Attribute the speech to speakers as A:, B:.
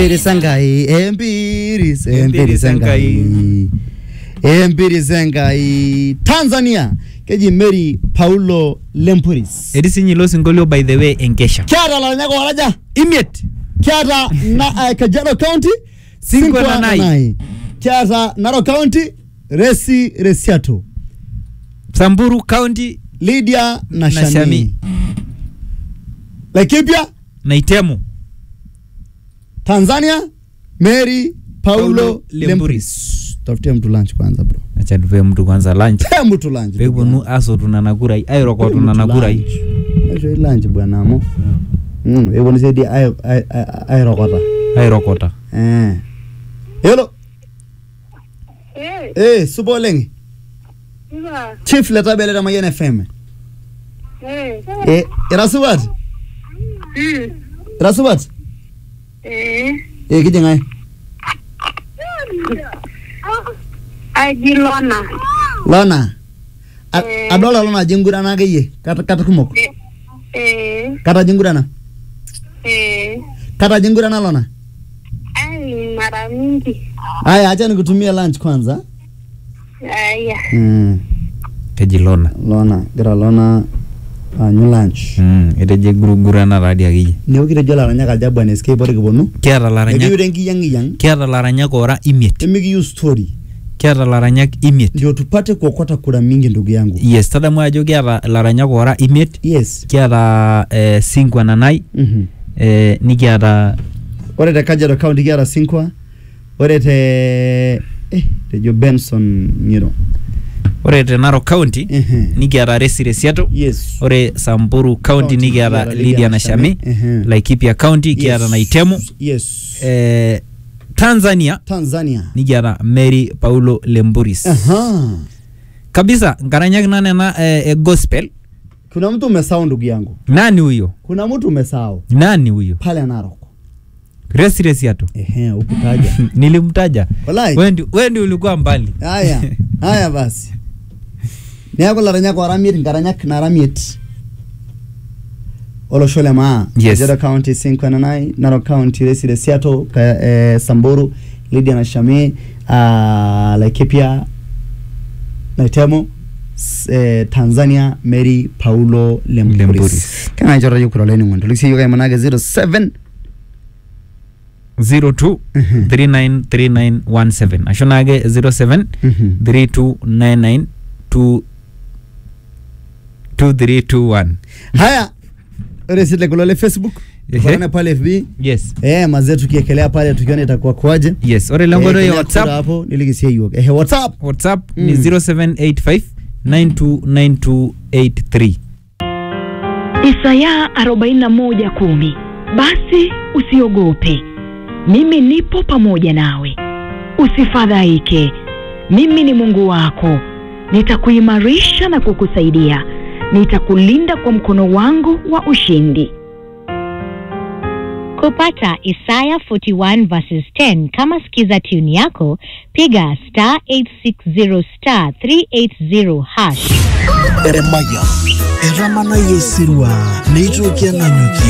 A: Sangai, Empiris, Empiris Sangai. Empiris Sangai. Tanzania, keji Mary Paulo Lempuris.
B: etii sinye ilo sinkolio by the way enkesha
A: Kiata laranyak waraja,
B: imiet
A: kiata na, uh, Kajiado County,
B: Sinkwa Nanai.
A: Kiata Narok County, Resi Resiato,
B: samburu county
A: Lydia na
B: Na
A: Shami.
B: Shami.
A: Laikipia,
B: na itemu
A: Tanzania, Mary Paulo
B: Paulo
A: Lempuris.
B: Lempuris.
A: Tafutie mtu lunch kwanza bro.
B: acha tupe mtu kwanza lunch
A: Pea mtu lunch.
B: pekiponu asotu nana kurai airokotu nana kurai
A: Aisho lunch bwana amo. Mm, eponu sedi ai ai ai- airokota.
B: airokota
A: Eh. Hello.
C: Eh,
A: Eh, supa oleng.
C: iba,
A: Chief Letabele ta Mayian FM.
C: eh,
A: Eh, ira supat?
C: mm,
A: Ira supat?
C: eh,
A: Eh, kijing'ae?
C: aji Lona,
A: Lona. A-
C: Eh.
A: Adolta Lona ajo engurana akeyie. Kata kata kumok.
C: eh, eh,
A: Kata ajo engurana.
C: eh,
A: Kata ajo engurana Lona.
C: ai mara mingi,
A: Aya, acha nikutumie lunch kwanza.
C: aya,
A: Mm.
B: keji lona
A: Lona, gira Lona aanyu lunch.
B: Mm, etejo gurugurana tadi akeyie
A: Neeku kitejo laranyak ajabu ane escape ore kiponu.
B: kiata laranyak
A: Ekiure nkiyang'iyang'
B: kiata laranyak ora imiet
A: emikiyieu story
B: kiata laranyak imiet
A: ndio tupate kuokota kura mingi ndugu yangu.
B: yes tadamu ajo kiata laranyak ora imiet
A: Yes.
B: kiata eh, sinkwa nanai
A: Mhm.
B: eh, nikiata
A: Ore te Kajiado County kiata Sinkwa. Ore te eh tejo Benson Ngiro.
B: ore te narok county
A: Ehe.
B: nikiata resi resiato
A: Yes.
B: ore samburu county
A: County
B: nikiata
A: nikiata
B: lydia
A: Lydia
B: nashami
A: Ehe.
B: laikipia county kiata
A: Yes.
B: naitemu
A: Yes.
B: eh, tanzania
A: Tanzania.
B: nikiata mary paulo lemburis
A: Aha.
B: kabisa nkaranyak na nena eh, eh, gospel
A: Kuna mtu umesahau ndugu yangu.
B: nani huyo
A: Kuna mtu umesahau
B: nani huyo
A: pale Narok.
B: resi resiato
A: Ehe, ukutaja.
B: nilimtaja
A: Walai.
B: wendi wendi ulikuwa mbali
A: Haya. Haya basi. Neeku laranyak ora miet nkaranyak nara miet. Olosho le maa.
B: Yes.
A: Kajiado County Sinkwa Nanai, Narok County Resi Resiato, ka, eh, Samburu, Lydia na Shami, uh, Laikipia, Naitemo, s- eh, Tanzania, Mary Paulo Lempuris.
B: Lempuris.
A: Kana chora yukura leni ngondo. Liksi yuka imanage 07
B: 02
A: Mhm.
B: 393917 asho naake 07
A: Mhm.
B: 3299 2 2321
A: Haya. Ore sile kulole Facebook.
B: Ehe.
A: Tukaone pale FB.
B: yes
A: Eh, mazee tukiekelea pale tukiona itakuwa kwaje.
B: yes ore lengoto
A: Eh,
B: ya
A: kila kura
B: whatsapp
A: hapo nilikisia hiyo. Eh, WhatsApp.
B: whatsapp
A: Mm.
B: ni 0785 929283
D: Isaya 41:10 Basi usiogope, mimi nipo pamoja nawe, usifadhaike, mimi ni Mungu wako, nitakuimarisha na kukusaidia, nitakulinda kwa mkono wangu wa ushindi.
E: Kupata Isaya 41 verses 10 kama skiza tune yako, piga star 860 star 380 hash.
F: eremaya etamana yesirwa neitokea nanyuki